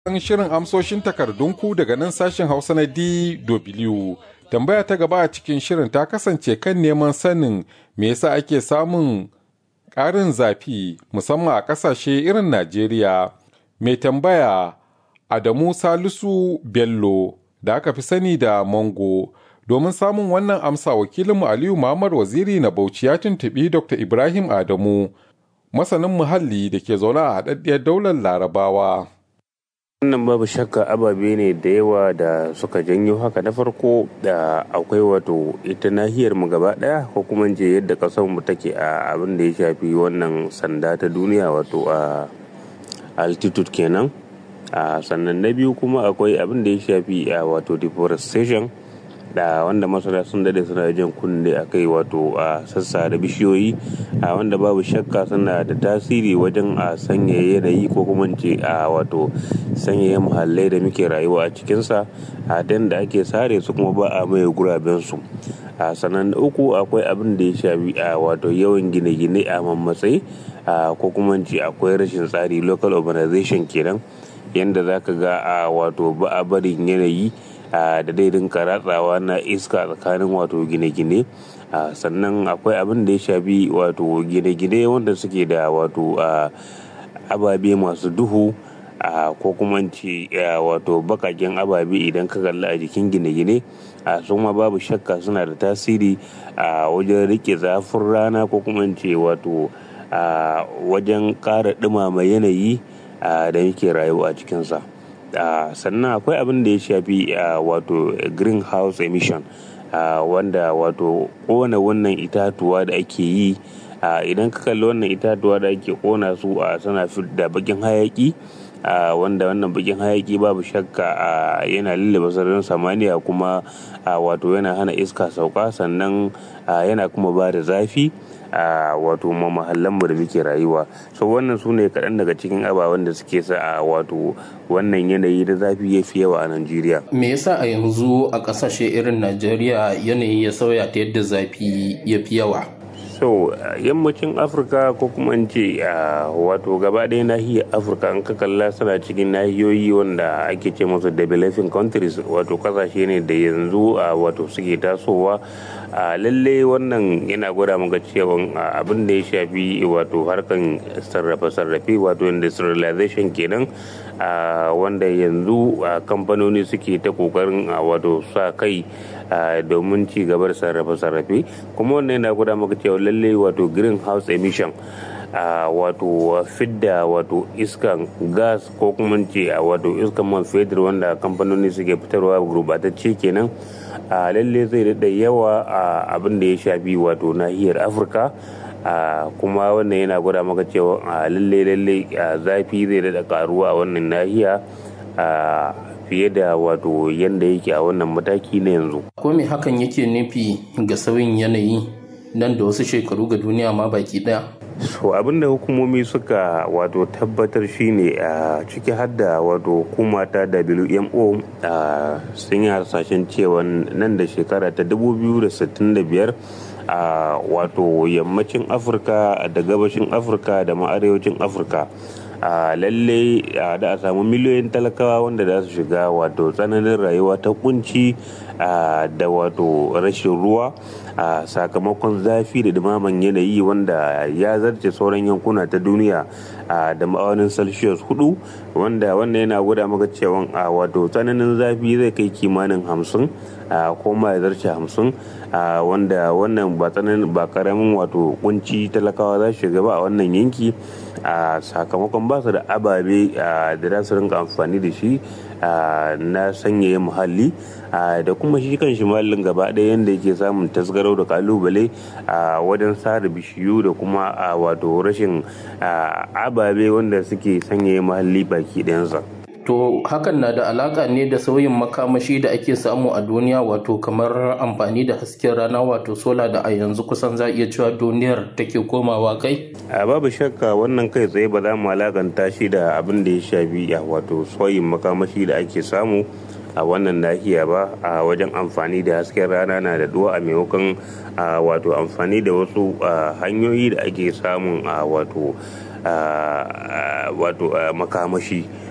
shirin amsoshin takardunku daga nan sashen Hausa na DW. Tambaya ta gaba a cikin shirin ta kasance kan neman sanin me yasa ake samun ƙarin zafi musamman a ƙasashe irin Najeriya. Mai tambaya Adamu Salisu Bello da aka fi sani da Mongo. Domin samun wannan amsa wakilinmu Aliyu Muhammad Waziri na Bauchi ya tuntuɓi Dr. Ibrahim Adamu, masanin muhalli da ke zaune a haɗaɗɗiyar daular Larabawa. wannan babu shakka ababe ne da yawa da suka janyo haka na farko da akwai wato ita nahiyar mu gaba daya ko kuma je yadda kasar mu take a abin da ya shafi wannan sanda ta duniya wato a altitude kenan a sannan na biyu kuma akwai abin da ya shafi a wato deforestation da wanda masana sun dade suna jan kunne a kai wato a sassa da bishiyoyi a wanda babu shakka suna da tasiri wajen a sanya yanayi ko kuma ce a wato sanyaya muhallai da muke rayuwa a cikinsa a dan da ake sare su kuma ba a mai guraben su a sanan uku akwai abin da ya shafi a wato yawan gine-gine a mammatsayi a ko kuma ce akwai rashin tsari local urbanization kenan yanda zaka ga a wato ba a barin yanayi da daidin ratsawa na iska tsakanin wato gine-gine sannan akwai abin da ya shafi wato gine-gine wanda suke da wato ababe masu duhu ko kuma ce wato bakaken ababe idan ka kalli a jikin gine-gine su ma babu shakka suna da tasiri a wajen rike zafin rana ko kuma ce wato wajen ƙara ɗumama yanayi da muke rayuwa a cikinsa. Uh, sannan akwai abin da ya shafi uh, wato greenhouse emission uh, wanda wato kona wannan itatuwa da ake yi idan ka kalli wannan itatuwa da ake kona su a suna da bakin hayaki wanda wannan bakin hayaki babu shakka yana lullaba sararin samaniya kuma wato yana hana iska sauka sannan yana kuma ba da zafi a wato mahallanmu da muke rayuwa so wannan su ne kaɗan daga cikin ababen da suke sa a wato wannan yanayi da zafi ya fi yawa a najeriya me yasa a yanzu a ƙasashe irin najeriya yanayi ya sauya ta yadda zafi ya fi yawa so yammacin afirka ko kuma in ce wato gaba ɗaya nahiyar afirka an ka kalla suna cikin nahiyoyi wanda ake ce musu developing countries wato kasashe ne da yanzu wato suke tasowa a lalle wannan yana gwada maka cewa abin da ya shafi wato harkan sarrafe-sarrafe wato industrialization kenan wanda yanzu kamfanoni suke ta kokarin wato sa kai domin ci gaba da sarrafe-sarrafe kuma wannan yana gwada maka cewa lalle wato greenhouse emission a wato fidda wato iskan gas ko kuma ce a wato iskan man fetur wanda kamfanoni suke fitarwa gurbatacce kenan a lalle zai daɗa yawa a abin da ya shafi wato nahiyar afirka kuma wannan yana gwada maka cewa a lalle lalle zafi zai daɗa karuwa a wannan nahiya fiye da wato yadda yake a wannan mataki na yanzu ko me hakan yake nufi ga sauyin yanayi nan da wasu shekaru ga duniya ma baki daya so abinda hukumomi suka wato tabbatar shine a ciki hadda wato hukuma ta wmo sun yi harsashen cewa nan da shekara ta 2065 a wato yammacin afirka da gabashin afirka da ma arewacin afirka a lalle da a samu miliyoyin talakawa wanda za su shiga wato tsananin rayuwa ta kunci da wato rashin ruwa a sakamakon zafi da dumaman yanayi wanda ya zarce sauran yankuna ta duniya da ma'aunin celsius hudu wanda wannan yana gwada maka cewa a wato tsananin zafi zai kai kimanin hamsin ko ma ya zarce hamsin wanda wannan ba tsananin ba karamin wato kunci talakawa za su shiga ba a wannan yanki a sakamakon ba su da ababe da za su rinka amfani da shi na sanyaya muhalli da kuma shi kan shi muhallin gaba ɗaya yadda yake samun tasgarau da kalubale a wajen sare bishiyu da kuma wato rashin ababe wanda suke sanyaya muhalli baki ɗayansa. To hakan na da alaka ne da sauyin makamashi da ake samu a duniya wato kamar amfani da hasken rana wato sola da a yanzu kusan za iya cewa duniyar take komawa kai? A babu shakka wannan kai tsaye ba za mu alakanta shi da abin da ya shafi a wato sauyin makamashi da ake samu a wannan nahiya ba a wajen amfani da hasken rana na da duwa a maimakon wato amfani da wasu hanyoyi da ake samun a wato wato makamashi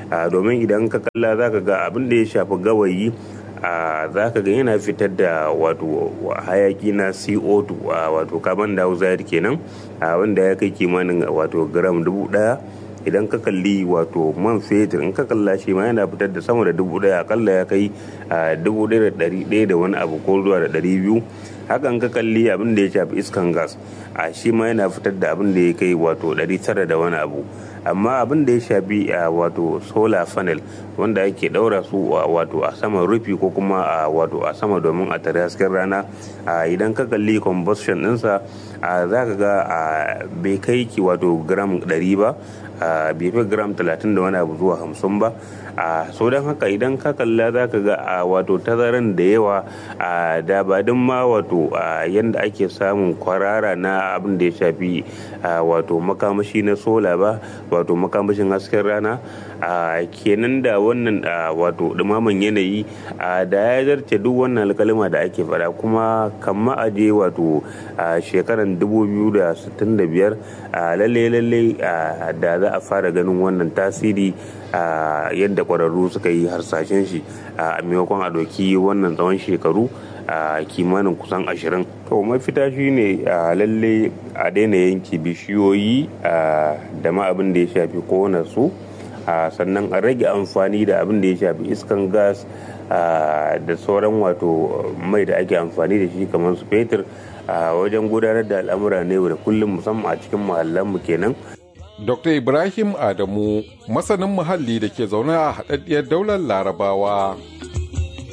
domin idan ka kalla za ka ga abin da ya shafi gawayi za ka ga yana fitar da wato hayaki na co2 wato carbon dioxide kenan wanda ya kai kimanin wato gram dubu daya idan ka kalli wato man fetur in ka kalla shi ma yana fitar da sama da dubu daya akalla ya kai dubu daya da dari daya da wani abu ko zuwa da dari biyu hakan ka kalli abin da ya shafi iskan gas a shi ma yana fitar da abin da ya kai wato dari tara da wani abu amma abin da ya shafi a wato solar panel wanda ake daura su wato a saman rufi ko kuma a wato a sama domin a tare hasken rana idan ka kalli combustion ɗinsa za ka ga bai kai ki wato gram 100 ba bai fi gram 30 da wani abu zuwa 50 ba a so don haka idan ka kalla za ka ga a wato tazaran da yawa a da ba ma wato yadda ake samun kwarara na abin da ya shafi wato makamashi na sola ba wato makamashin hasken rana a kenan da wannan wato dumaman yanayi da ya zarce duk wannan alkalima da ake fada kuma kamma aje wato shekaran 2065 lalle lalle da za a fara ganin wannan tasiri yadda kwararru suka yi harsashen shi a maimakon a doki wannan tsawon shekaru a kimanin kusan ashirin to mafita shi ne a lalle a daina yanki bishiyoyi da ma abin da ya shafi kona su sannan a rage amfani da abin da ya shafi iskan gas da sauran wato mai da ake amfani da shi kamar su fetur a wajen gudanar da al'amura ne da kullum musamman a cikin mu kenan Dr. Ibrahim Adamu, masanin muhalli da ke zaune a haɗaɗɗiyar daular Larabawa.